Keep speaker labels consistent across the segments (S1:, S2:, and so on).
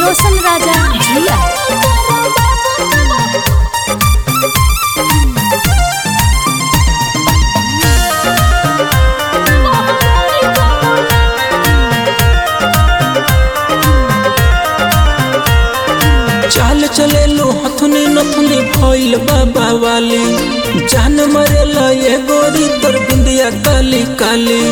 S1: रोशन राजा जिया
S2: चाल चले लो हथुनी नथुनी भइल बाबा वाली जान मरेला ये गोरी तोर बिंदिया काली काली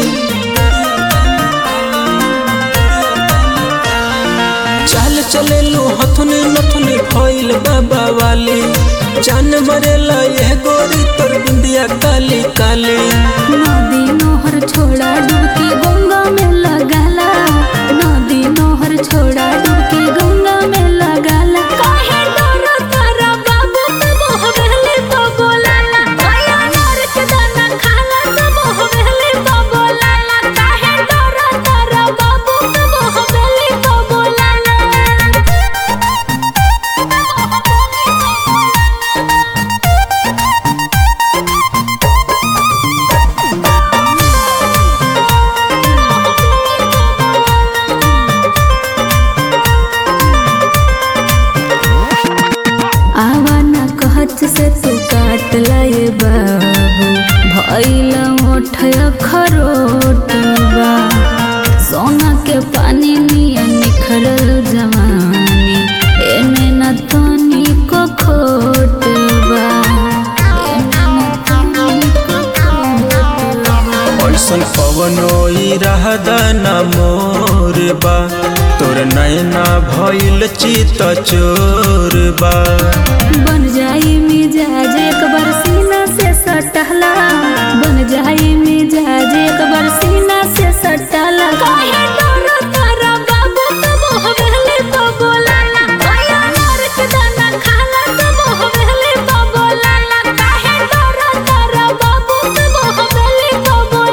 S2: चाल चले लो हथुनी नथुनी भइल बाबा वाली जान मरेला ये गोरी तोर बिंदिया काली काली
S1: नदी नोहर छोड़ा डुबकी गंगा में लगाला नदी नोहर छोड़ा डुबकी गंगा में लगाला काहे डरो तारा बाबू तब हवेली तो बोलाला माया नर के दाना खाला तब हवेली तो बोलाला काहे डरो तारा बाबू तब हवेली तो बोलाला आवा ना कहत से तू काट लाए बाबू भैला मोठया खरोटबा सोना के पानी निया निखरल जवानी एने न तनी को खोटबा एने न तनी को खोटबा
S2: ऐसन पवनो रहदा ना मोर बा तोर नैना भइल चित चोर बा
S1: बन जाई मिजाज एक बार सीना से सटहला बन जाई मिजाज एक बार सीना से सटहला काहे डरो तारा बाबू तब हवेली तो बोलाला माया नर के दाना खाला तब हवेली तो बोलाला काहे डरो तारा बाबू तब हवेली तो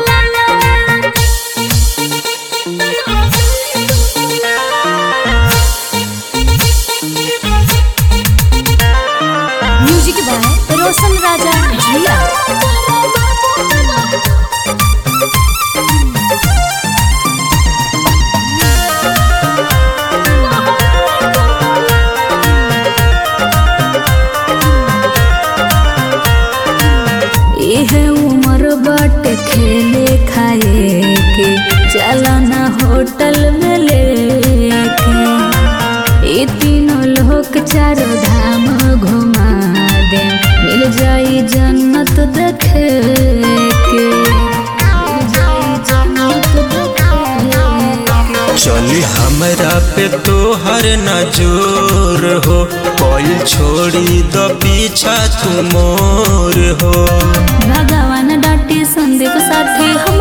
S1: बोलाला म्यूजिक बाय रोशन राजा जिया इहे उम्र बाटे खेले खाए के चलना होटल में लेके ई तीनों लोक चारो धाम घुमा दे मिल जाई जन्नत देखे के मिल जाई जन्नत देखे के
S2: चली हमरा पे तोहर न जोर हो कोई छोड़ी द पीछा तू मोर हो
S1: भगवान डाटी संदीप साथी हम